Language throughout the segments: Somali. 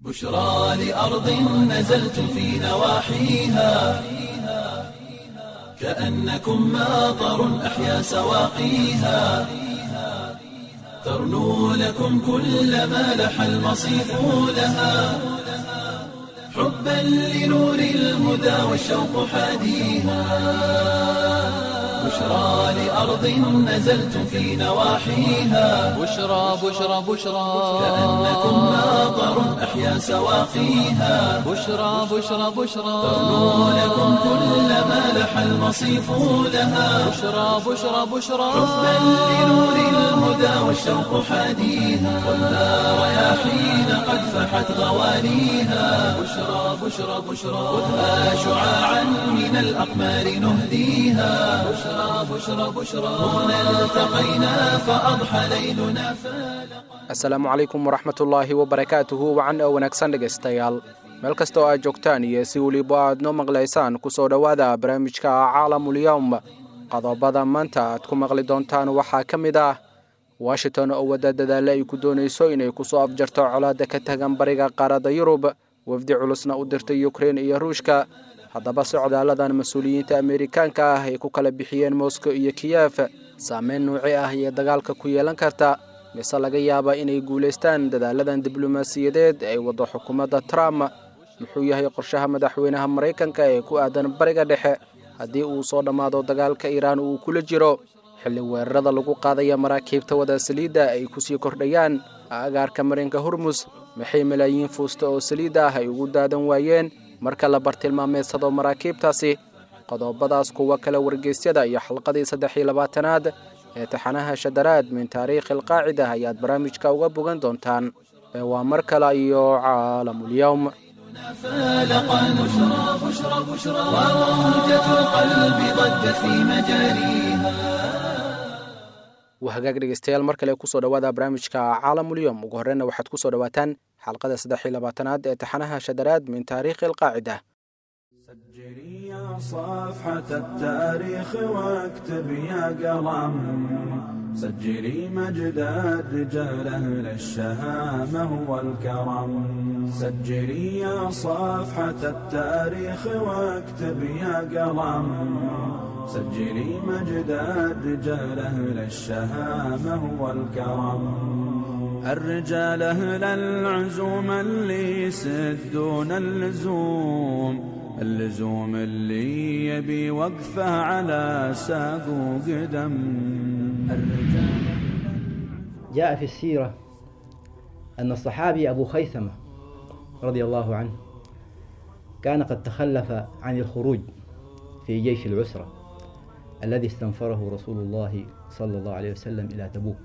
بشرى لأرض نزلت في نواحيها كأنكم ماطر أحيا سواقيها ترنو لكم كل ما لح المصيف لها حبا لنور الهدى والشوق حاديها بشرى لأرض نزلت في نواحيها بشرى بشرى بشرى كأنكم ماطر أحيا سواقيها بشرى بشرى بشرى ترنو لكم كل ما لح المصيف لها بشرى بشرى بشرى حبا لنور الهدى والشوق حاديها والنار رياحين قد فحت غوانيها بشرى بشرى بشرى خذها شعاعا من الأقمار نهديها بشرى بشرى بشرى هنا التقينا فأضحى ليلنا فالقا asalaamu calaykum waraxmatullaahi wabarakaatuhu wacan oo wanaagsan dhegaystayaal meel kasta oo aad joogtaan iyo si weliba aad noo maqlaysaan kusoo dhowaada barnaamijka caalamulyowm qodobada maanta aad ku maqli doontaan waxaa ka mid ah washington oo wadda dadaale ay ku doonayso inay kusoo afjarto colaadda ka tagan bariga qaaradda yurub wafdi culusna u dirtay ukrein iyo ruushka haddaba socdaaladan mas-uuliyiinta ameerikaanka ah ay ku kala bixiyeen moscow iyo kiyef saameyn nuuci ah iyo dagaalka ku yeelan karta mise laga yaaba inay guulaystaan dadaaladan diblomaasiyadeed ay waddo xukuumadda trump muxuu yahay qorshaha madaxweynaha maraykanka ee ku aadan bariga dhexe haddii uu soo dhammaado dagaalka iiraan uu kula jiro xilli weerarada lagu qaadaya maraakiibta wada saliidda ay kusii kordhayaan agaarka marinka hormus maxay malaayiin fuusta oo saliidda ah ay ugu daadan waayeen marka la bartilmaameedsado maraakiibtaasi qodobadaas kuwa kale wargeysyada iyo xalqadii saddex iyo labaatanaad ee taxanaha shadaraad min taariikhi alqaacida ayaad barnaamijka uga bogan doontaan ee waa mar kale iyo caalamulyowm فالقا بشرى بشرى بشرى وموجة القلب ضجت في مجاريها waa hagaag dhegeystayaal mar kale kusoo dhowaada barnaamijka caalamulyowm ugu horreyna waxaad kusoo dhowaataan xalqada saddex iyo labaatanaad ee taxanaha shadaraad min taariikhi alqaacida سجلي يا صفحة التاريخ واكتب يا قلم سجلي مجد الرجال أهل الشهامة والكرم سجلي يا صفحة التاريخ واكتب يا قلم سجلي مجد الرجال أهل الشهامة والكرم الرجال أهل العزوم اللي يسدون اللزوم اللزوم اللي يبي وقفه على ساق وقدم الرجال جاء في السيرة أن الصحابي أبو خيثمة رضي الله عنه كان قد تخلف عن الخروج في جيش العسرة الذي استنفره رسول الله صلى الله عليه وسلم إلى تبوك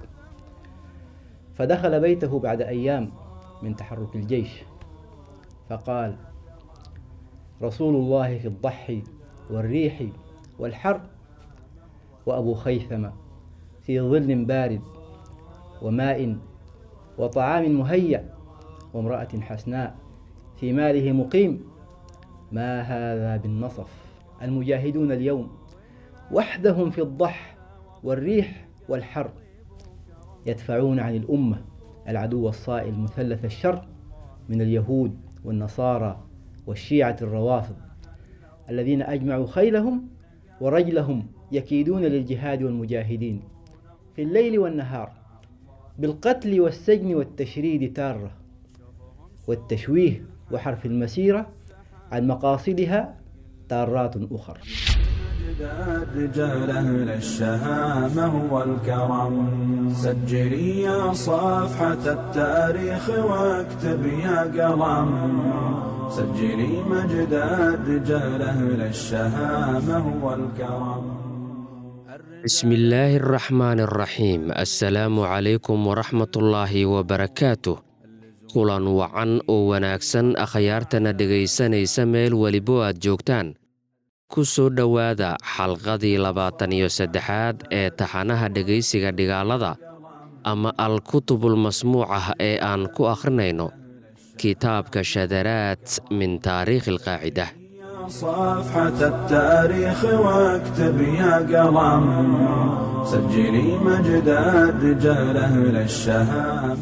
فدخل بيته بعد أيام من تحرك الجيش فقال رسول الله في الضحي والريح والحر وأبو خيثمة في ظل بارد وماء وطعام مهيأ وامرأة حسناء في ماله مقيم ما هذا بالنصف المجاهدون اليوم وحدهم في الضح والريح والحر يدفعون عن الأمة العدو الصائل مثلث الشر من اليهود والنصارى والشيعة الروافض الذين أجمعوا خيلهم ورجلهم يكيدون للجهاد والمجاهدين في الليل والنهار بالقتل والسجن والتشريد تارة والتشويه وحرف المسيرة عن مقاصدها تارات أخر مجد الرجال أهل الشهامة والكرم سجلي يا صفحة التاريخ واكتب يا قلم سجلي مجد الرجال أهل الشهامة والكرم بسم الله الرحمن الرحيم السلaamu calaykum waraxmatullaahi wabarakaatuh kulan wacan oo wanaagsan akhyaartana dhegaysanaysa meel welibo aad joogtaan ku soo dhowaada xalqadii labaatan iyo saddexaad ee taxanaha dhegaysiga dhigaalada ama al-kutubul masmuucah ee aan ku akhrinayno kitaabka shadaraad min taariikhi alqaacida صفحة التاريخ واكتب يا قلم سجلي مجد الرجال أهل الشهامة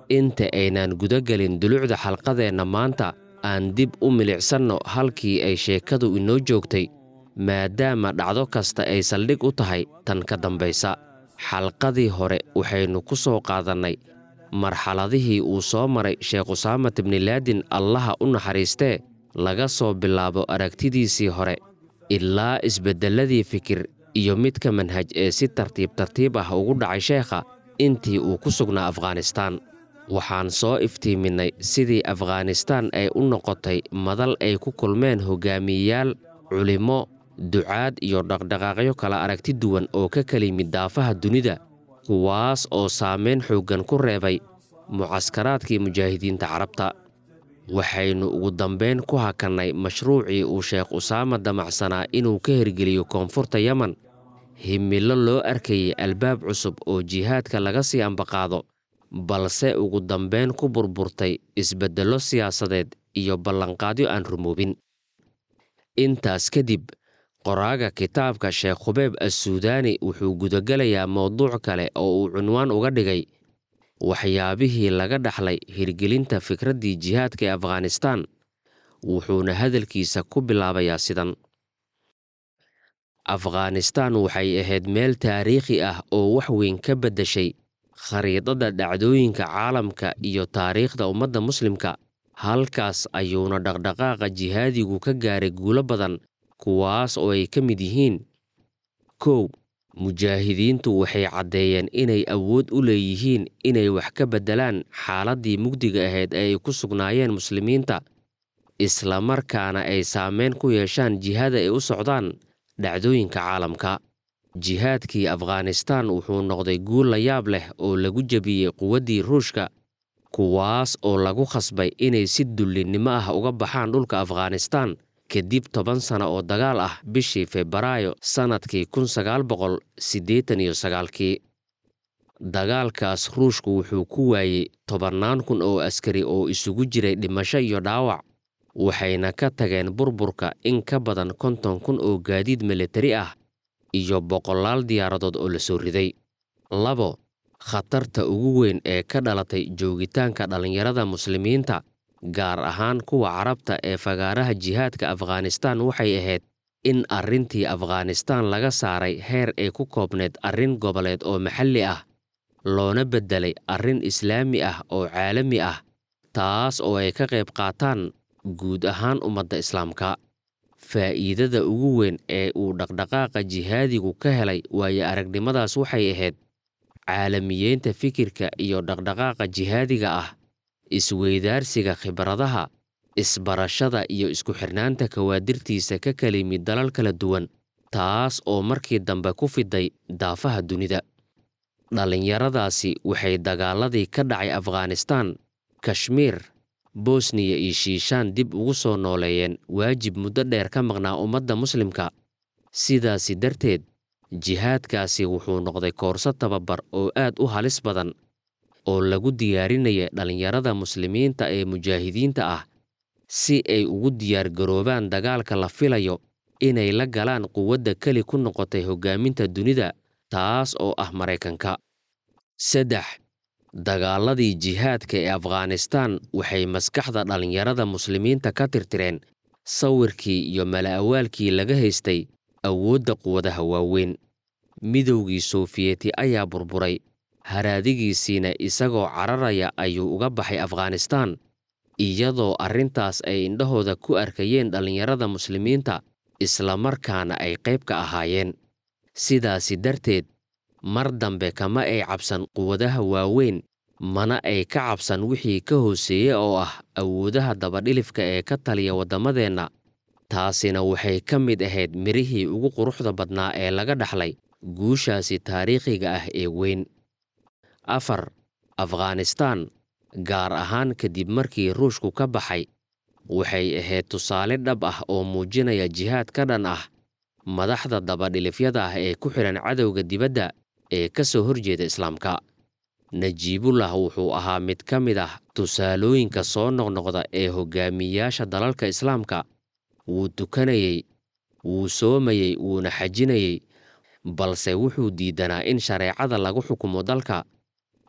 inta aynaan gudagelin dulucda xalqadeenna maanta aan dib u milicsanno halkii ay sheekadu inoo joogtay maadaama dhacdo kasta ay saldhig u tahay tan ka dambaysa xalqadii hore waxaynu ku soo qaadannay marxaladihii uu soo maray sheekh usaamat ibnilaadin allaha u naxariistee laga soo bilaabo aragtidiisii hore ilaa isbeddelladii fikir iyo midka manhaj ee si tartiib tartiib ah ugu dhacay sheekha intii uu ku sugnaa afghanistaan waxaan soo iftiiminnay sidii afghanistaan ay u noqotay madal ay ku kulmeen hogaamiyeyaal culimmo ducaad iyo dhaqdhaqaaqyo kala aragti duwan oo ka kala yimid daafaha dunida kuwaas oo saamayn xooggan ku reebay mucaskaraadkii mujaahidiinta carabta waxaynu ugu dambayn ku hakannay mashruucii uu sheekh usaama damacsanaa inuu ka hirgeliyo koonfurta yemen himilo loo arkayay albaab cusub oo jihaadka laga sii ambaqaado balse ugu dambayn ku burburtay isbeddello siyaasadeed iyo ballanqaadyo aan rumoobin intaas kadib qoraaga kitaabka sheekh khubeeb assuudaani wuxuu gudagelayaa mowduuc kale oo uu cunwaan uga dhigay waxyaabihii laga dhaxlay hirgelinta fikraddii jihaadka ee afghanistaan wuxuuna hadalkiisa ku bilaabayaa sidan afghanistaan waxay ahayd meel taariikhi ah oo wax weyn ka beddeshay khariidadda dhacdooyinka caalamka iyo taariikhda ummadda muslimka halkaas ayuuna dhaqdhaqaaqa jihaadigu ka gaaray guulo badan kuwaas oo ay ka mid yihiin kow mujaahidiintu waxay caddeeyeen inay awood u leeyihiin inay wax ka beddelaan xaaladdii mugdiga ahayd ee ay ku sugnaayeen muslimiinta islamarkaana ay saameyn ku yeeshaan jihada ay u socdaan dhacdooyinka caalamka jihaadkii afghanistaan wuxuu noqday guul la yaab leh oo lagu jebiyey quwaddii ruushka kuwaas oo lagu khasbay inay si dullinnimo ah uga baxaan dhulka afghanistaan kadib toban sano oo dagaal ah bishii febraayo sannadkii kun sagaal boqol siddeetan iyo sagaalkii dagaalkaas ruushku wuxuu ku waayey tobannaan kun oo askari oo isugu jiray dhimasho iyo dhaawac waxayna ka tageen burburka in ka badan konton kun oo gaadiid militari ah iyo boqolaal diyaaradood oo la soo riday labo khatarta ugu weyn ee ka dhalatay joogitaanka dhallinyarada muslimiinta gaar ahaan kuwa carabta ee fagaaraha jihaadka afghanistaan waxay ahayd in arrintii afghanistaan laga saaray heer ay ku koobneed arrin goboleed oo maxalli ah loona beddelay arrin islaami ah oo caalami ah taas oo ay ka qayb qaataan guud ahaan ummadda islaamka faa'iidada ugu weyn ee uu dhaqdhaqaaqa jihaadigu ka helay waayo aragnimadaas waxay ahayd caalamiyeynta fikirka iyo dhaqdhaqaaqa jihaadiga ah isweydaarsiga khibradaha isbarashada iyo isku xirnaanta kawaadirtiisa ka kala yimid dalal kala duwan taas oo markii dambe ku fiday daafaha dunida dhallinyaradaasi waxay dagaaladii ka dhacay afghanistaan kashmiir bosniya iyo shiishaan dib ugu soo nooleeyeen waajib muddo dheer ka maqnaa ummadda muslimka sidaasi darteed jihaadkaasi wuxuu noqday koorso tababar oo aad u halis badan oo lagu diyaarinaya dhallinyarada muslimiinta ee mujaahidiinta ah si ay ugu diyaargaroobaan dagaalka la filayo inay la galaan quwadda keli ku noqotay hoggaaminta dunida taas oo ah maraykanka saddex dagaaladii jihaadka ee afghanistaan waxay maskaxda dhallinyarada muslimiinta ka tirtireen sawirkii iyo mala'awaalkii laga haystay awoodda quwadaha waaweyn midowgii soofiyeti ayaa burburay haraadigiisiina isagoo cararaya ayuu uga baxay afghanistaan iyadoo arrintaas ay indhahooda ku arkayeen dhallinyarada muslimiinta islamarkaana ay qayb ka ahaayeen sidaasi darteed mar dambe kama ay cabsan quwadaha waaweyn mana ay ka cabsan wixii ka hooseeye oo ah awoodaha dabadhilifka ee ka taliya waddamadeenna taasina waxay ka mid ahayd midhihii ugu quruxda badnaa ee laga dhaxlay guushaasi taariikhiga ah ee weyn afar afghanistaan gaar ahaan kadib markii ruushku ka baxay waxay ahayd tusaale dhab ah oo muujinaya jihaad ka dhan ah madaxda dabadhilifyada ah ee ku xidhan cadowga dibadda ee ka soo horjeeda islaamka najiibullah wuxuu ahaa mid ka mid ah tusaalooyinka soo noqnoqda ee hoggaamiyayaasha dalalka islaamka wuu tukanayey wuu soomayey wuuna xajinayey balse wuxuu diidanaa in shareecada lagu xukumo dalka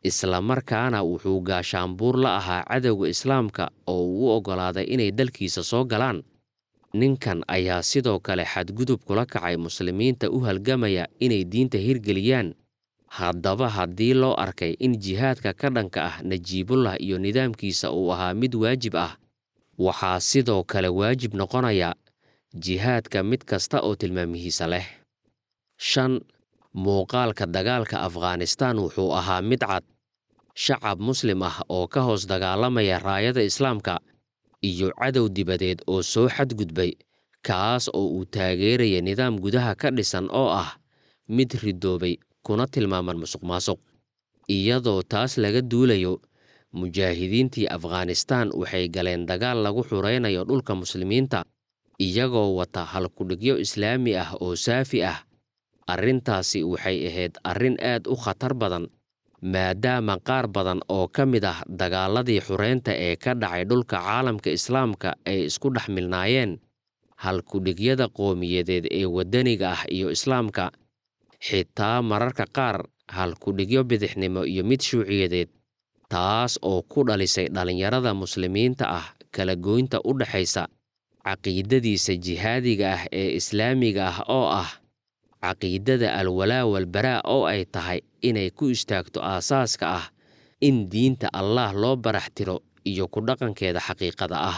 islamarkaana wuxuu gaashaanbuur la ahaa cadowga islaamka oo uu u oggolaaday inay dalkiisa soo galaan ninkan ayaa sidoo kale xadgudub kula kacay muslimiinta u halgamaya inay diinta hirgeliyaan haddaba haddii loo arkay in jihaadka ka dhanka ah najiibullah iyo nidaamkiisa uu ahaa mid waajib ah waxaa sidoo kale waajib noqonaya jihaadka mid kasta oo tilmaamihiisa leh shan muuqaalka dagaalka afghanistaan wuxuu ahaa mid cad shacab muslim ah oo ka hoos dagaalamaya raayada islaamka iyo cadow dibadeed oo soo xadgudbay kaas oo uu taageeraya nidaam gudaha ka dhisan oo ah mid ridoobay kuna tilmaaman musuq maasuq iyadoo taas laga duulayo mujaahidiintii afghanistaan waxay galeen dagaal lagu xuraynayo dhulka muslimiinta iyagoo wata halkudhigyo islaami ah oo saafi ah arrintaasi waxay ahayd arrin aad u khatar badan maadaama qaar badan oo ka mid ah dagaaladii xureynta ee ka dhacay dhulka caalamka islaamka ay isku dhex milnaayeen halkudhigyada qowmiyadeed ee waddaniga ah iyo islaamka xitaa mararka qaar halkudhigyo bidixnimo iyo mid shuuciyadeed taas oo ku dhalisay dhallinyarada muslimiinta ah kala goynta u dhexaysa caqiidadiisa jihaadiga ah ee islaamiga ah oo ah caqiidada alwalaa walbaraa oo ay tahay inay ku istaagto aasaaska ah in diinta allaah loo barax tiro iyo ku dhaqankeeda xaqiiqada ah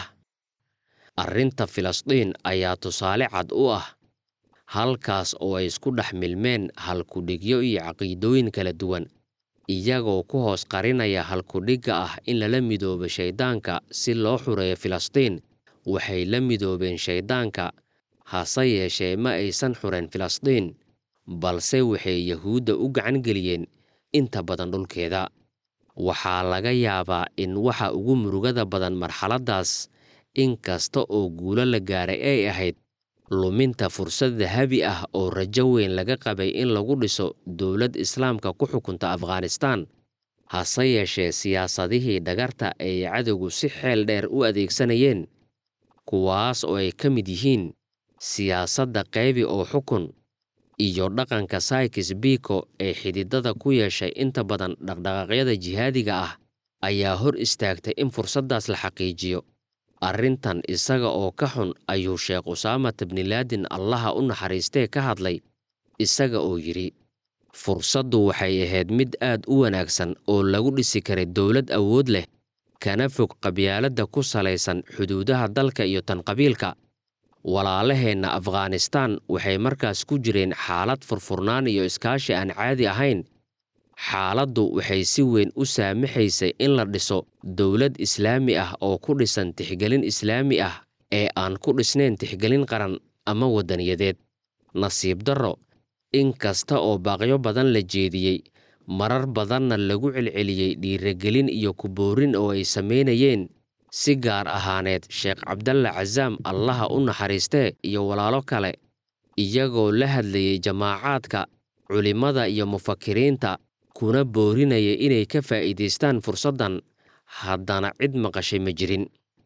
arrinta filistiin ayaa tusaale cad u ah halkaas oo ay isku dhex milmeen halkudhigyo iyo caqiidooyin kala duwan iyagoo ku hoos qarinaya halkudhigga ah in lala midoobo shayddaanka si loo xureeyo filistiin waxay la midoobeen shayddaanka hase yeeshee ma aysan xureen filistiin balse waxay yahuudda u gacan geliyeen inta badan dhulkeeda waxaa laga yaabaa in waxa ugu murugada badan marxaladdaas in kasta oo guulo la gaaray ay ahayd luminta fursad dahabi ah oo rajo weyn laga qabay in lagu dhiso dowlad islaamka ku xukunta afghanistaan hase yeeshee siyaasadihii dhagarta ay cadowgu si xeel dheer u adeegsanayeen kuwaas oo ay ka mid yihiin siyaasadda qaybi oo xukun iyo dhaqanka saykis biko ee xididada ku yeeshay inta badan dhaqdhaqaaqyada jihaadiga ah ayaa hor istaagtay in fursaddaas la xaqiijiyo arrintan isaga oo ka xun ayuu sheekh usaamat bnilaadin allaha u naxariistee ka hadlay isaga oo yidhi fursaddu waxay ahayd mid aad u wanaagsan oo lagu dhisi karay dowlad awood leh kana fog qabyaaladda ku salaysan xuduudaha dalka iyo tan qabiilka walaalaheenna afghanistaan waxay markaas ku jireen xaalad furfurnaan iyo iskaashi aan caadi ahayn xaaladdu waxay si weyn u saamaxaysay in la dhiso dowlad islaami ah oo ku dhisan tixgelin islaami ah ee aan ku dhisnayn tixgelin qaran ama waddaniyadeed nasiib darro in kasta oo baaqyo badan la jeediyey marar badanna lagu celceliyey dhiiragelin iyo kuboorin oo ay samaynayeen si gaar ahaaneed sheekh cabdalla casaam allaha u naxariistee iyo walaalo kale iyagoo la hadlayay jamaacaadka culimmada iyo mufakiriinta kuna boorinaya inay ka faa'iidaystaan fursaddan haddana cid maqashay ma jirin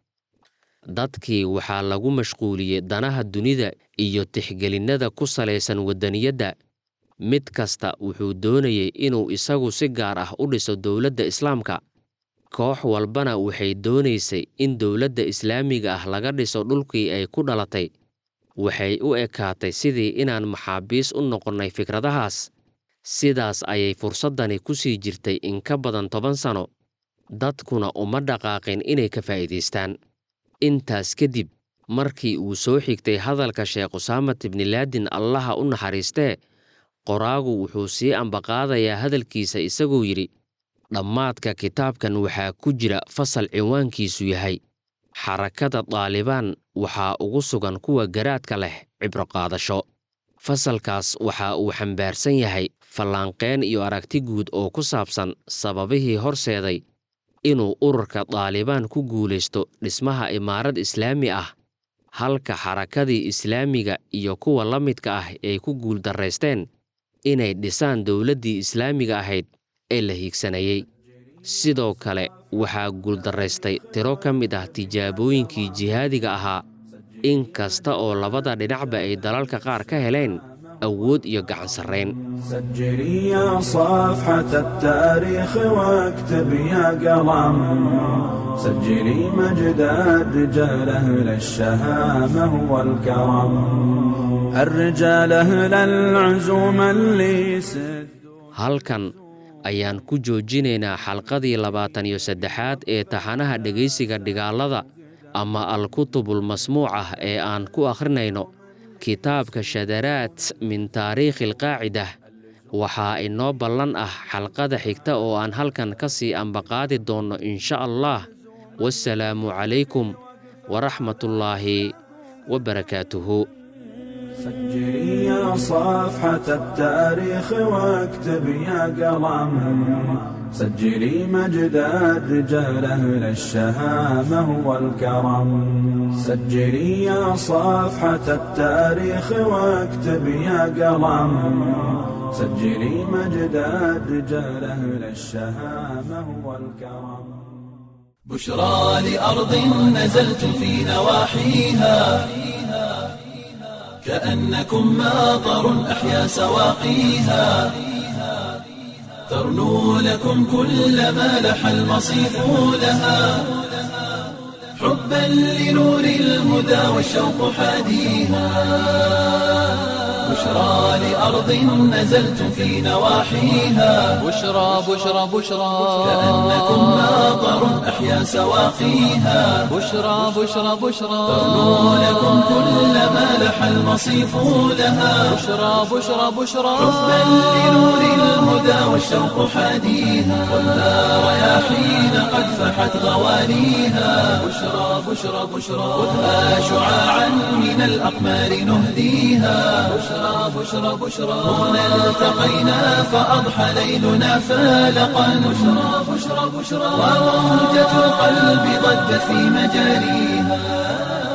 dadkii waxaa lagu mashquuliyey danaha dunida iyo tixgelinnada ku salaysan waddaniyadda mid kasta wuxuu doonayey inuu isagu si gaar ah u dhiso dowladda islaamka koox walbana waxay doonaysay in dowladda islaamiga ah laga dhiso dhulkii ay ku dhalatay waxay u ekaatay sidii inaan maxaabiis u noqonnay fikradahaas sidaas ayay fursaddani ku sii jirtay in ka badan toban sano dadkuna uma dhaqaaqin inay ka faa'iidaystaan intaas kadib markii uu soo xigtay hadalka sheekh usaamat ibnilaadin allaha u naxariistee qoraagu wuxuu sii ambaqaadayaa hadalkiisa isagoo yidhi dhammaadka kitaabkan waxaa ku jira fasal cinwaankiisu yahay xarakada daalibaan waxaa ugu sugan kuwa garaadka leh cibroqaadasho fasalkaas waxa uu xambaarsan yahay fallaanqeen iyo aragti guud oo ku saabsan sababihii horseeday inuu ururka daalibaan ku guulaysto dhismaha imaarad islaami ah halka xarakadii islaamiga iyo kuwa la midka ah ay ku guuldarraysteen inay dhisaan dowladdii islaamiga ahayd ee la hiigsanayey sidoo kale waxaa guuldarraystay tiro ka mid ah tijaabooyinkii jihaadiga ahaa in kasta oo labada dhinacba ay dalalka qaar ka heleen awood iyo gacan sarrayn سجلي يا صفحة التاريخ واكتب يا قلم سجلي مجد الرجال أهل الشهامة والكرم الرجال أهل العزوم اللي سد halkan ayaan ku joojinaynaa xalqadii labaatan iyo saddexaad ee taxanaha dhegaysiga dhigaalada ama alkutubul masmuuc ah ee aan ku akhrinayno kitaabka shadaraat min taariikhi alqaacidah waxaa inoo ballan ah xalqada xigta oo aan halkan ka sii ambaqaadi doonno insha allah wasalaamu calaykum waraxmatullaahi wabarakaatuhu سجلي يا صفحة التاريخ واكتب يا قلم سجلي مجد الرجال أهل الشهامة والكرم سجلي يا صفحة التاريخ واكتب يا قلم سجلي مجد الرجال أهل الشهامة والكرم بشرى لأرض نزلت في نواحيها كأنكم ماطر أحيا سواقيها ترنو لكم كل ما لح المصيف لها حبا لنور الهدى والشوق حاديها بشرى لأرض نزلت في نواحيها بشرى بشرى بشرى كأنكم ماطر أحيا سواقيها بشرى بشرى بشرى ترنو لكم كل ما لح المصيف لها بشرى بشرى بشرى حبا لنور الهدى والشوق حاديها والنار رياحين قد فحت غوانيها بشرى بشرى بشرى خذها شعاعا من الأقمار نهديها بشرى بشرى بشرى هنا التقينا فأضحى ليلنا فالقا بشرى بشرى بشرى وموجة القلب ضجت في مجاريها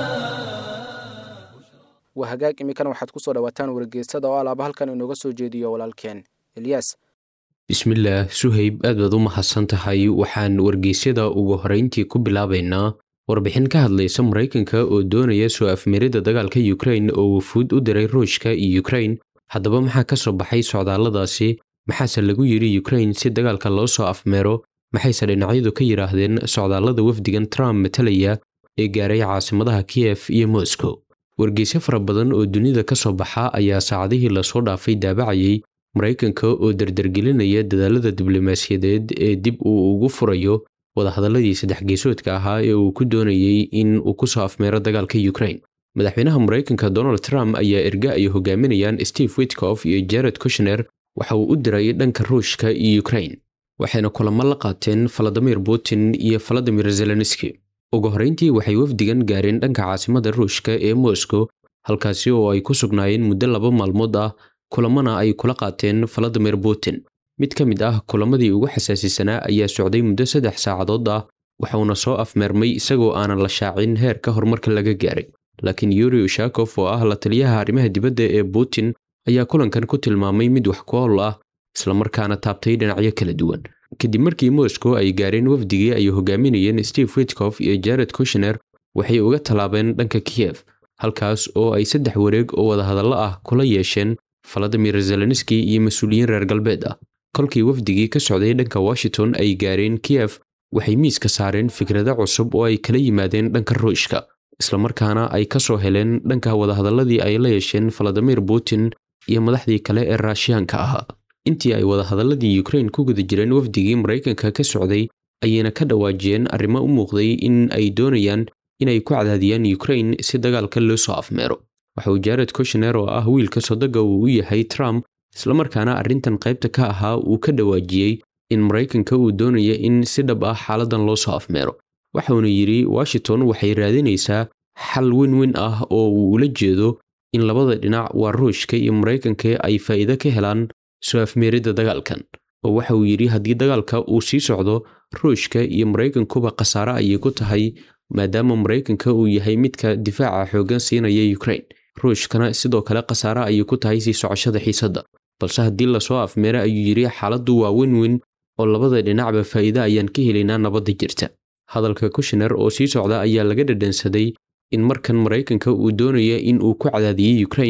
waa hagaag iminkana waxaad ku soo dhowaataan wargeysada oo alaaba halkan inooga soo jeediyo walaalkeen elyaas bismillaah suhayb aad baad u mahadsan tahay waxaan wargeysyada ugu horeyntii ku bilaabaynaa warbixin ka hadlaysa maraykanka oo doonaya soo afmeerida dagaalka yukrain oo wufuud u diray ruushka iyo yukrain haddaba maxaa ka soo baxay socdaalladaasi maxaase lagu yidhi yukrain si dagaalka loo soo afmeero maxayse dhinacyadu ka yidhaahdeen socdaallada wafdigan trump matalaya ee gaaray caasimadaha kiyef iyo moscow wargeysyo fara badan oo dunida ka soo baxa ayaa saacadihii lasoo dhaafay daabacayay maraykanka oo dardargelinaya dadaalada diblomaasiyadeed ee dib uu ugu furayo wadahadalladii saddex geesoodka ahaa ee uu ku doonayey in uu ku soo afmeero dagaalka yukrain madaxweynaha maraykanka donald trump ayaa erga ay hogaaminayaan steve witkof iyo jared kushner waxa uu u diray dhanka ruushka iyo yukrain waxayna kulamo la qaateen valadimir putin iyo valadimir zelenski ugu horreyntii waxay wafdigan gaareen dhanka caasimada ruushka ee moscow halkaasi oo ay ku sugnaayeen muddo laba maalmood ah kulamana ay kula qaateen valadimir putin mid ka mid ah kulamadii ugu xasaasisanaa ayaa socday muddo saddex saacadood ah waxauna soo afmeermay isagoo aanan la shaacin heerka horumarka laga gaaray laakiin yuri ushakof oo ah la taliyaha arrimaha dibadda ee putin ayaa kulankan ku tilmaamay mid wax ku ool ah islamarkaana taabtay dhinacyo kala duwan kadib markii moscow ay gaareen wafdigii ay hogaaminayeen steve witkof iyo jared kushner waxay uga tallaabeen dhanka kiyef halkaas oo ay saddex wareeg oo wadahadallo ah kula yeesheen valadimir zelenski iyo mas-uuliyiin reer galbeed ah kolkii wafdigii ka socday dhanka washington ay gaareen kiyef waxay miiska saareen fikrado cusub oo ay kala yimaadeen dhanka ruushka islamarkaana ay ka soo heleen dhanka wadahadalladii ay la yeesheen valadimir putin iyo madaxdii kale ee raashiyaanka ahaa intii ay wadahadalladii yukrain ku guda jireen wafdigii maraykanka ka socday ayayna ka dhawaajiyeen arrimo u muuqday in ay doonayaan inay ku cadaadiyaan yukrain si dagaalka loo soo afmeero waxa uu jared kushner oo ah wiilka sodoga uu u yahay trump islamarkaana arrintan qaybta ka ahaa uu ka dhawaajiyey in maraykanka uu doonaya in si dhab ah xaaladan loo soo afmeero waxauna yidhi washington waxay raadinaysaa xal weyn weyn ah oo uu ula jeedo in labada dhinac waa ruushka iyo maraykanka ay faa'iido ka helaan soo afmeeridda dagaalkan oo waxa uu yidhi haddii dagaalka uu sii socdo ruushka iyo maraykankuba khasaare ayay ku tahay maadaama maraykanka uu yahay midka difaaca xooggan siinaya yukrain ruushkana sidoo kale khasaare ayay ku tahay sii socoshada xiisadda balse haddii lasoo afmeero ayuu yidhi xaaladdu waa weyn weyn oo labada dhinacba faa'iide ayaan ka helaynaa nabadda jirta hadalka kushner oo sii socda ayaa laga dhadhansaday in markan maraykanka uu doonaya in uu ku cadaadiyey yukrain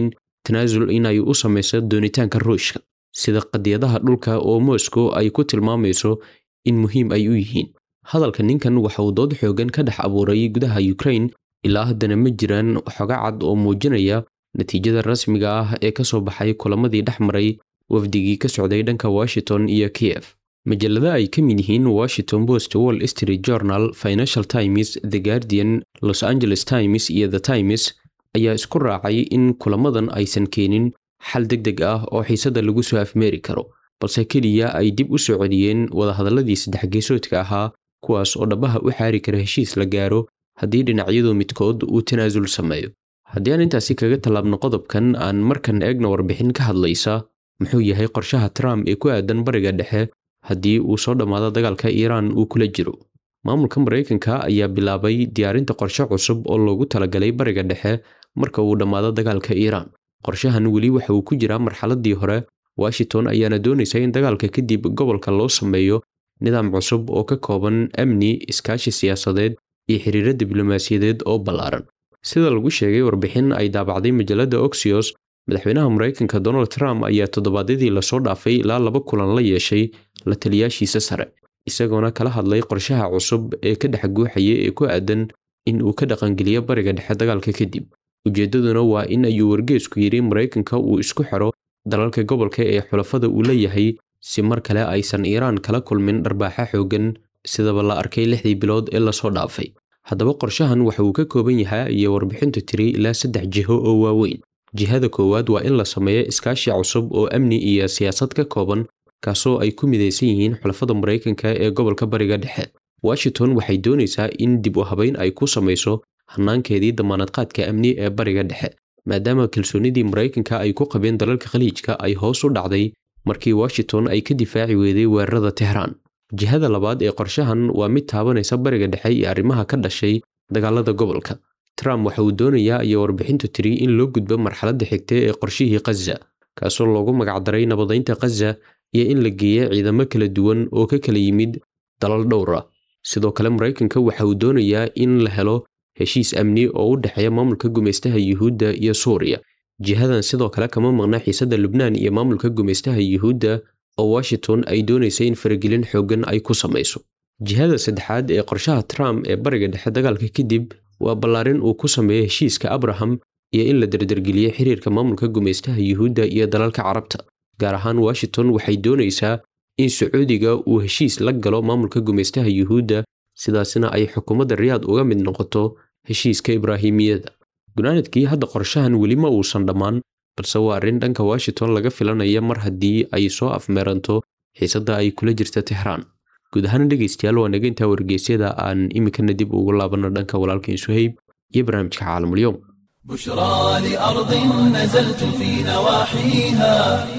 tanaasul inay u samayso doonitaanka ruushka sida qadiyadaha dhulka oo moscow ay ku tilmaamayso in muhiim ay u yihiin hadalka ninkan waxa uu dood xoogan ka dhex abuuray gudaha ukraine ilaa haddana ma jiraan xoga cad oo muujinaya natiijada rasmiga ah ee ka soo baxay kulamadii dhex maray wafdigii ka socday dhanka washington iyo kiev majallada ay ka mid yihiin washington post wall street journal financial times the guardian los angeles times iyo the times ayaa isku raacay in kulamadan aysan keenin xal deg deg ah oo xiisada lagu soo afmeeri karo balse keliya ay dib u soo celiyeen wadahadalladii saddex geesoodka ahaa kuwaas oo dhabaha u xaari kara heshiis la gaaro haddii dhinacyadu midkood uu tanaasul sameeyo haddii aan intaasi kaga tallaabno qodobkan aan markan eegna warbixin ka hadlaysa muxuu yahay qorshaha trump ee ku aadan bariga dhexe haddii uu soo dhammaado dagaalka iiraan uu kula jiro maamulka maraykanka ayaa bilaabay diyaarinta qorshe cusub oo loogu talagalay bariga dhexe marka uu dhammaado dagaalka iiraan qorshahan weli waxa uu ku jiraa marxaladii hore washington ayaana doonaysa in dagaalka kadib gobolka loo sameeyo nidaam cusub oo ka kooban amni iskaashi siyaasadeed iyo xiriiro diblomaasiyadeed oo ballaaran sida lagu sheegay warbixin ay daabacday majallada oxios madaxweynaha maraykanka donald trump ayaa toddobaadyadii lasoo dhaafay ilaa laba kulan la yeeshay la taliyaashiisa sare isagoona kala hadlay qorshaha cusub ee ka dhex guuxaya ee ku aadan in uu ka dhaqangeliyo bariga dhexe dagaalka kadib ujeeddaduna waa in ayuu wargeesku yidhi maraykanka uu isku xiro dalalka gobolka ee xulafada uu leeyahay si mar kale aysan iiraan kala kulmin dharbaaxa xooggan sidaba la arkay lixdii bilood ee lasoo dhaafay haddaba qorshahan waxa uu ka kooban yahay iyo warbixintu tiri ilaa saddex jiho oo waaweyn jihada koowaad waa in la sameeyo iskaashi cusub oo amni iyo siyaasad ka kooban kaasoo ay ku midaysan yihiin xulafada maraykanka ee gobolka bariga dhexe washington waxay doonaysaa in dib u habayn ay ku samayso hanaankeedii damaanadqaadka amni ee bariga dhexe maadaama kalsoonidii maraykanka ay ku qabeen dalalka khaliijka ay hoos u dhacday markii washington ay ka difaaci weeday weerarada tehraan jihada labaad ee qorshahan waa mid taabanaysa bariga dhexe iyo arrimaha ka dhashay dagaalada gobolka trump waxa uu doonayaa iyo warbixintu tiri in loo gudbo marxaladda xigta ee qorshihii khaza kaasoo loogu magacdaray nabadaynta khaza iyo in la geeya ciidamo kala duwan oo ka kala yimid dalal dhowr ah sidoo kale maraykanka waxa uu doonayaa in la helo heshiis amni oo u dhexeeya maamulka gumaystaha yuhuudda iyo suuriya jihadan sidoo kale kama maqna xiisadda lubnaan iyo maamulka gumaystaha yuhuudda oo washington ay doonaysa in faragelin xooggan ay ku samayso jihada saddexaad ee qorshaha trump ee bariga dhexe dagaalka kadib waa ballaarin uu ku sameeyo heshiiska abraham iyo in la dardargeliyo xiriirka maamulka gumaystaha yuhuudda iyo dalalka carabta gaar ahaan washington waxay doonaysaa in sacuudiga uu heshiis la galo maamulka gumaystaha yuhuudda sidaasina ay xukuumadda riyaad uga mid noqoto heshiiska ibraahimiyada gunaanadkii hadda qorshahan weli ma uusan dhammaan balse waa arrin dhanka washington laga filanaya mar haddii ay soo afmeeranto xiisadda ay kula jirta tehraan guud ahaan dhegaystayaal waa naga intaa wargeysyada aan iminkana dib ugu laabanno dhanka walaalkiin suhayb iyo barnaamijka caalamulyoom بشرى لأرض نزلت في نواحيها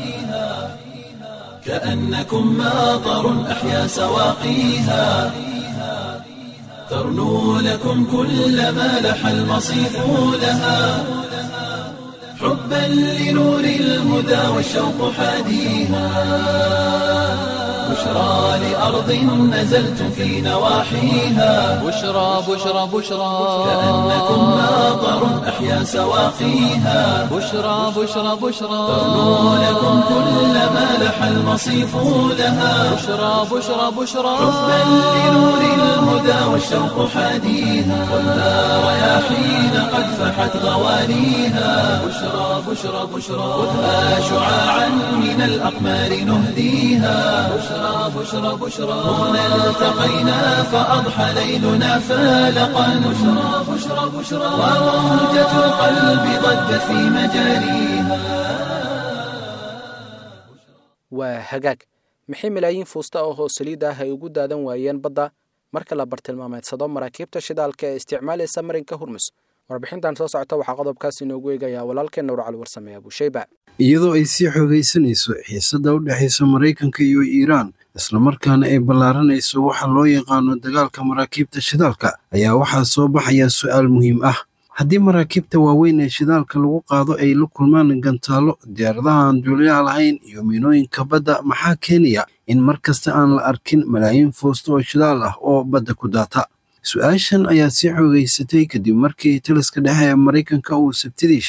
كأنكم ماطر أحيا سواقيها ترنو لكم كل ما لح المصيف لها حبا لنور الهدى والشوق حاديها بشرى لأرض نزلت في نواحيها بشرى بشرى بشرى كأنكم ماطر أحيا سواقيها بشرى بشرى بشرى ترنو لكم كل ما لح المصيف لها بشرى بشرى بشرى حبا لنور الهدى والشوق حاديها ولا رياحين قد فحت غوانيها بشرى بشرى بشرى خذها شعاعا من الأقمار نهديها بشرى بشرى بشرى هنا التقينا فأضحى ليلنا فالقا بشرى بشرى بشرى وموجة القلب ضجت في مجاريها waa hagaag maxay malaayiin fuusta oo hoos saliid ah ay ugu daadan waayeen badda marka la bartilmaameedsado maraakiibta shidaalka ee isticmaalaysa marinka hurmus warbixintan soo socota waxaa qodobkaas inoogu eegayaa walaalkeen nuur cali warsame abuusheyba iyadoo ay sii xoogaysanayso xiisadda u dhexaysa maraykanka iyo iiraan islamarkaana ay ballaaranayso waxa loo yaqaano dagaalka maraakiibta shidaalka ayaa waxaa soo baxaya su'aal muhiim ah haddii maraakiibta waaweyn ee shidaalka lagu qaado ay la kulmaan gantaallo diyaaradaha aan duuliyaha lahayn iyo miinooyinka badda maxaa keenaya in mar kasta aan la arkin malaayiin foosto oo shidaal ah oo badda ku daata su-aashan ayaa sii xoogaysatay kadib markii taliska dhexe ee maraykanka uu sabtidii sheegay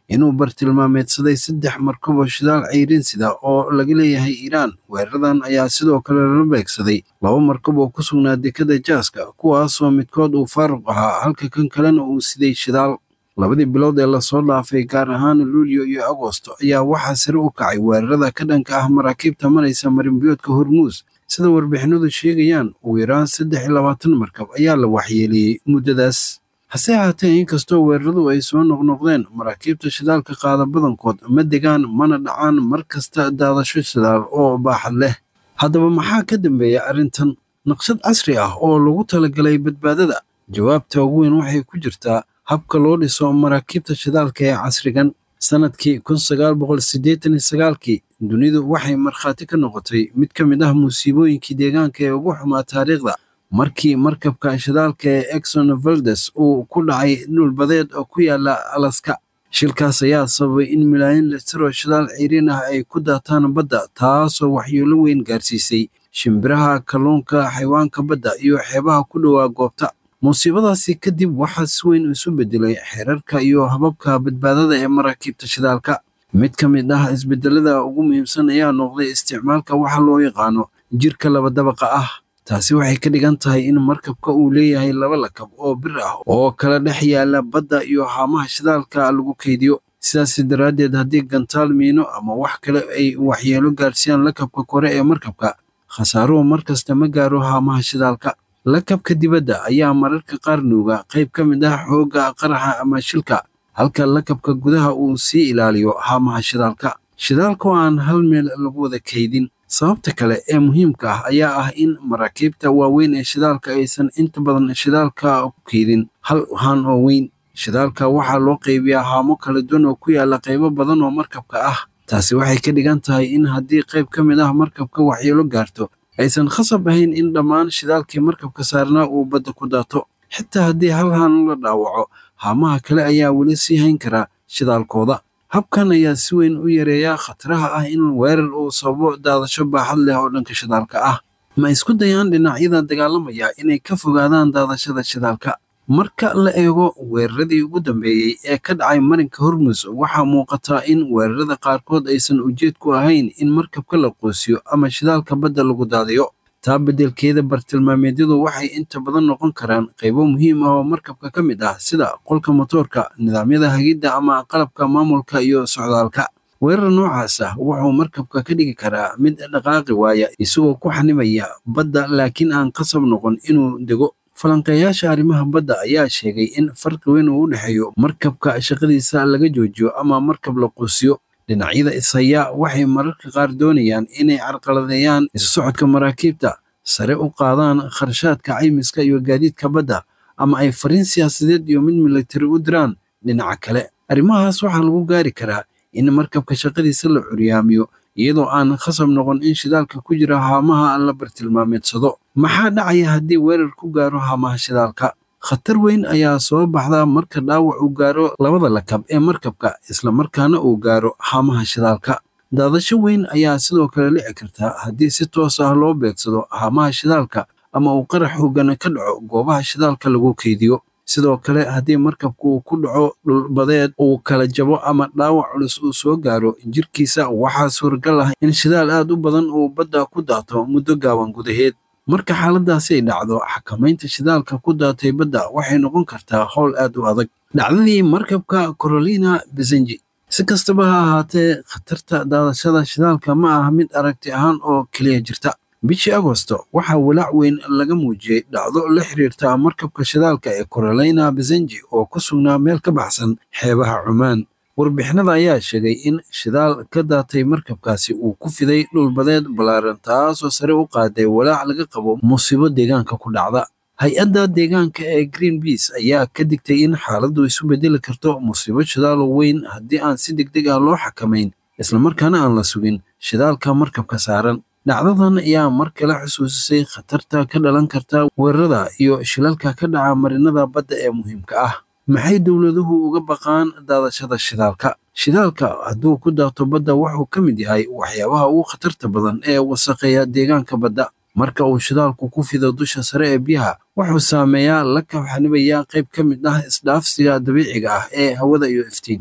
inuu bartilmaameedsaday saddex markabo shidaal ceyrin sida oo laga leeyahay iiraan weeraradan ayaa sidoo kale lala beegsaday laba markab oo ku sugnaa dekada jaaska kuwaasoo midkood uu faaruq ahaa halka kan kalena uu siday shidaal labadii bilood ee lasoo dhaafay gaar ahaan luulyo iyo agosto ayaa waxaa sare u kacay weerarada ka dhanka ah maraakiibta maraysa marinbiyoodka hormuus sida warbixinadu sheegayaan ugu yaraan saddex iyo labaatan markab ayaa la waxyeeliyey muddadaas hase ahaatee inkastoo weeraradu ay soo noqnoqdeen maraakiibta shidaalka qaada badankood ma degaan mana dhacaan mar kasta daadasho shidaal oo baaxad leh haddaba maxaa ka dambeeya arrintan naqshad casri ah oo lagu talagalay badbaadada jawaabta ugu weyn waxay ku jirtaa habka loo dhiso maraakiibta shidaalka ee casrigan sanadkii kun sagaal boqol siddeetan iyo sagaalkii dunidu waxay markhaati ka noqotay mid ka mid ah musiibooyinkii deegaanka ee ugu xumaa taariikhda markii markabka shidaalka ee exxon valdes uu ku dhacay dhulbadeed oo ku yaala alaska shilkaas ayaa sababay in milaayiin litir oo shidaal ciriin ah ay ku daataan badda taasoo waxyeelo weyn gaarsiisay shimbiraha kalluunka xayawaanka badda iyo xeebaha ku dhowaa goobta musiibadaasi kadib waxaa si weyn isu bedelay xeerarka iyo hababka badbaadada ee maraakiibta shidaalka mid ka mid ah isbedelada ugu muhiimsan ayaa noqday isticmaalka waxa loo yaqaano jirka labadabaqa ah taasi waxay ka dhigan tahay in markabka uu leeyahay laba lakab oo bir ah oo kala dhex yaala badda iyo haamaha shidaalka lagu kaydiyo sidaas daraaddeed haddii gantaal miino ama wax kale ay waxyeelo gaarsiiyaan lakabka kore ee markabka khasaaruhu mar kasta ma gaaro haamaha shidaalka lakabka dibadda ayaa mararka qaar nuuga qayb ka mid ah xoogga qaraxa ama shilka halka lakabka gudaha uu sii ilaaliyo haamaha shidaalka shidaalka oo aan hal meel lagu wada kaydin sababta kale ee muhiimka ah ayaa ah in maraakiibta waaweyn ee shidaalka aysan inta badan shidaalka ku keydin hal haan oo weyn shidaalka waxaa loo qaybiyaa haamo kala duwan oo ku yaala qaybo badan oo markabka ah taasi waxay ka dhigan tahay in haddii qayb ka mid ah markabka waxyeelo gaarto aysan khasab ahayn in dhammaan shidaalkii markabka saarnaa uu badda ku daato xitaa haddii hal haan la dhaawaco haamaha kale ayaa weli sii hayn karaa shidaalkooda habkan ayaa si weyn u yareeyaa khataraha ah in weerar uu sababo daadasho baaxad leh oo dhanka shidaalka ah ma isku dayaan dhinacyada dagaalamaya inay ka fogaadaan daadashada shidaalka marka la eego weeraradii ugu dambeeyey ee ka dhacay marinka hormus waxaa muuqataa in weerarada qaarkood aysan ujeedku ahayn in markabka la qoosiyo ama shidaalka badda lagu daadiyo taa beddelkeeda bartilmaameedyadu waxay inta badan noqon karaan qaybo muhiim ah oo markabka ka mid ah sida qolka motoorka nidaamyada hagidda ama qalabka maamulka iyo socdaalka weerar noocaas ah wuxuu markabka ka dhigi karaa mid dhaqaaqi waaya isagoo ku xanimaya badda laakiin aan qasab noqon inuu dego falanqeeyaasha arrimaha badda ayaa sheegay in farqi weyn uu u dhexeeyo markabka shaqadiisa laga joojiyo ama markab la quusiyo dhinacyada ishaya waxay mararka qaar doonayaan inay carqaladeeyaan isu socodka maraakiibta sare u qaadaan kharashaadka caymiska iyo gaadiidka badda ama ay fariin siyaasadeed iyo mid militari u diraan dhinaca kale arrimahaas waxaa lagu gaari karaa in markabka shaqadiisa la curyaamiyo iyadoo aan khasab noqon in shidaalka ku jira haamaha la bartilmaameedsado maxaa dhacaya haddii weerar ku gaaro haamaha shidaalka khatar weyn ayaa soo baxda marka dhaawac uu gaaro labada lakab ee markabka islamarkaana uu gaaro haamaha shidaalka daadasho weyn ayaa sidoo kale dhici karta haddii si toos ah loo beegsado haamaha shidaalka ama uu qarax hoggan ka dhaco goobaha shidaalka lagu keydiyo sidoo kale haddii markabku uu ku dhaco dhulbadeed uu kala jabo ama dhaawac culus uu soo gaaro jirkiisa waxaa suuragal ah in shidaal aad u badan uu badda ku daato muddo gaaban gudaheed marka xaaladaasi ay dhacdo xakamaynta shidaalka ku daatay badda waxay noqon kartaa howl aad u adag dhacdadii markabka corolina besenji si kastaba ha ahaatee khatarta daadashada shidaalka ma aha mid aragti ahaan oo keliya jirta bishii agosto waxaa walaac weyn laga muujiyey dhacdo la xiriirta markabka shidaalka ee corolina besenji oo ku sugnaa meel ka baxsan xeebaha cumaan warbixinada ayaa sheegay in shidaal ka daatay markabkaasi uu ku fiday dhulbadeed ballaaran taasoo sare u qaaday walaac laga qabo musiibo deegaanka ku dhacda hay-adda deegaanka ee green beas ayaa ka digtay in xaaladdu isu bedeli karto musiibo shidaalo weyn haddii aan si degdeg ah loo xakamayn islamarkaana aan la sugin shidaalka markabka saaran dhacdadan ayaa mar kale xusuusisay khatarta ka dhalan karta weerarada iyo shilalka ka dhaca marinada badda ee muhiimka ah maxay dowladuhu uga baqaan daadashada shidaalka shidaalka hadduu ku daato badda wuxuu ka mid yahay waxyaabaha ugu khatarta badan ee wasaqeeya deegaanka badda marka uu shidaalku ku fido dusha sare ee biyaha wuxuu saameeyaa la kabxanibayaa qayb ka mid ah isdhaafsiga dabiiciga ah ee hawada iyo iftiinka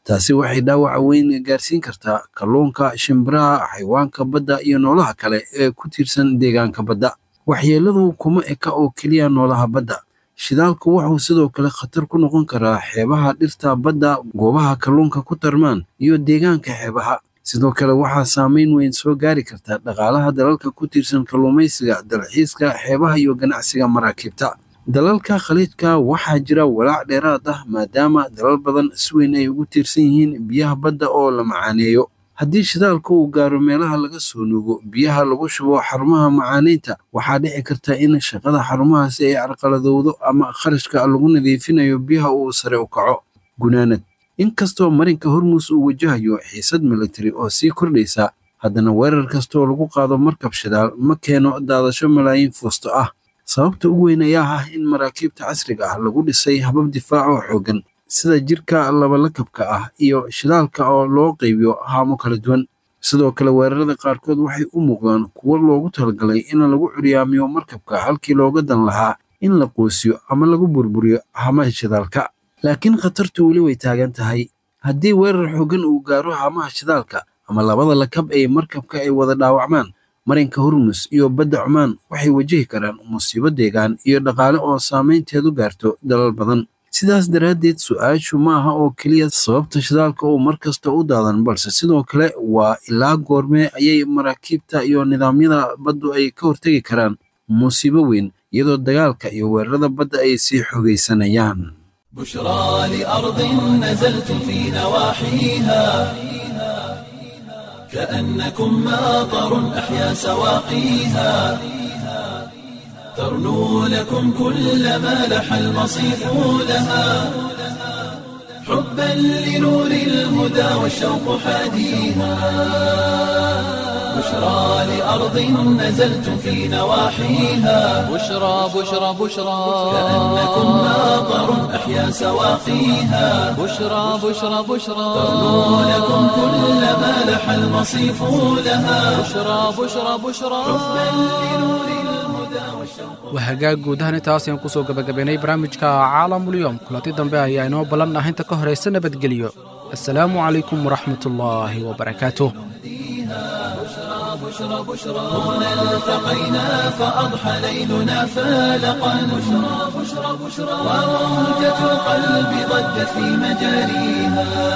taasi waxay dhaawaca weyn gaarsiin kartaa kalluunka shimbiraha xayawaanka badda iyo noolaha kale ee ku tiirsan deegaanka badda waxyeeladu kuma eka oo keliya noolaha badda shidaalku wuxuu sidoo kale khatar ku noqon karaa xeebaha dhirta badda goobaha kalluunka ku tarmaan iyo deegaanka xeebaha sidoo kale waxaa saameyn weyn soo gaari karta dhaqaalaha dalalka ku tiirsan kalluumaysiga dalxiiska xeebaha iyo ganacsiga maraakiibta dalalka khaliijka waxaa jira walaac dheeraad ah maadaama dalal badan si weyn ay ugu tiirsan yihiin biyaha badda oo la macaaneeyo haddii shidaalka uu gaaro meelaha laga soo nuugo biyaha lagu shubo xarumaha macaaneynta waxaa dhici karta in shaqada xarumahaasi ay carqaladowdo ama kharashka lagu nadiifinayo biyaha uu sare u kaco gunaanad inkastoo marinka hormuus uu wajahayo xiisad militari oo sii kordhaysa haddana weerar kastaoo lagu qaado markab shidaal ma keeno daadasho malaayiin fuusto ah sababta ugu weyn ayaa ah in maraakiibta casriga ah lagu dhisay habab difaac oo xooggan sida jirka labalakabka ah iyo shidaalka oo loo qaybiyo haamo kala duwan sidoo kale weerarada qaarkood waxay u muuqdaan kuwo loogu talagalay in lagu curyaamiyo markabka halkii looga dan lahaa in la qoosiyo ama lagu burburiyo hamaha shidaalka laakiin khatartu weli way taagan tahay haddii weerar xooggan uu gaaro hamaha shidaalka ama labada lakab ee markabka ay wada dhaawacmaan marinka hormus iyo badda cumaan waxay wajihi karaan musiibo deegaan iyo dhaqaale oo saameynteedu gaarto dalal badan sidaas daraaddeed su-aashu ma aha oo keliya sababta shidaalka oo mar kasta u daadan balse sidoo kale waa ilaa goormee ayay maraakiibta iyo nidaamyada baddu ay ka hortegi karaan musiibo weyn iyadoo dagaalka iyo weerarada badda ay sii xoogaysanayaan بشرى لأرض نزلت في نواحيها كأنكم ماطر أحيا سواقيها ترنو لكم كل ما لح المصيف لها حبا لنور الهدى والشوق حاديها بشرى لأرض نزلت في نواحيها بشرى بشرى بشرى كأنكم ماطر أحيا سواقيها بشرى بشرى بشرى ترنو لكم كل ما لح المصيف لها بشرى بشرى بشرى waa hagaag guud ahaan intaas ayaan kusoo gabagabaynay barnaamijka caalamulyoom kulanti dambe ayaa inoo ballan ah inta ka horaysa nabadgelyo assalaamu calaykum waraxmatullaahi wabarakaatuh هنا التقينا فأضحى ليلنا فالقا بشرى بشرى بشرى وموجة القلب ضجت في مجاريها